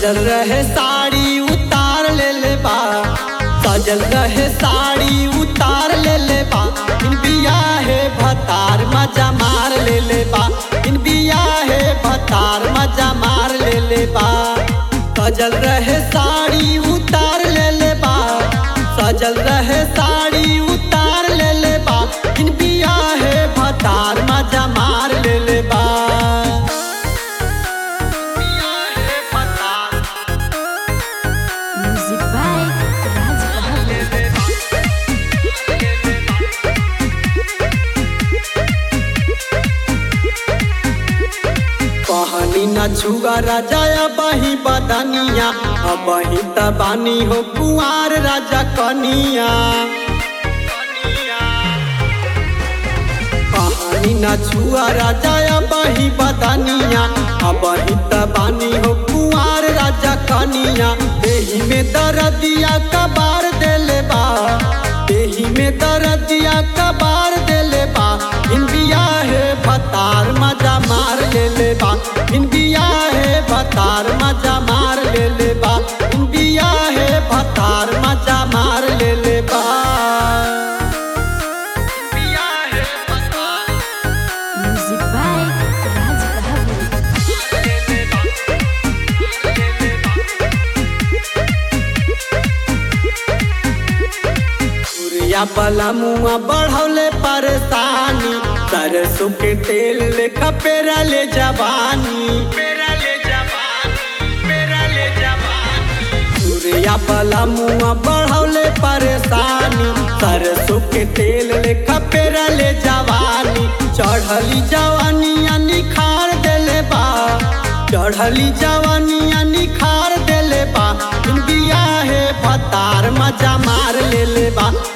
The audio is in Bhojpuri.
सजल रहे साड़ी उतार ले ले बा सजल रहे साड़ी उतार ले ले बा इन बिया है भतार मजा मार ले ले बा इन बिया है भतार मजा मार ले ले बा सजल रहे साड़ी उतार ले ले बा सजल रहे साड़ी उतार ले ले बा इन बिया है भतार मजा मार ले ले बा बिया है भतार Music by Raj Bahadur. कहानी न छुआ राजा बही बदनिया अबही तबानी हो कुआर राजा कनिया कहानी न छुआ राजा बही बदनिया अबही तबानी हो कुआर राजा कनिया देही में दरदिया कबार देले बा देही में दरदिया कबार देले बा इन बिया है भतार मजा मार ले ले बा इन बिया है भतार मजा मार ले ले बा इन बिया है भतार मजा मार ले ले बा इन बिया है भतार Music by Raj Bahadur. Surya बला मुआ बढ़ौले परेशानी सरसों के तेल लेखा पेरा ले जवानी पेरा ले जवानी पेरा ले जवानी सूर्या बला मुआ बढ़ौले परेशानी सरसों के तेल लेखा पेरा ले जवानी चढ़ली जवानिया निखार देले बा चढ़ली जवानिया निखार देले बा इन बिया है भतार मजा मार ले ले बा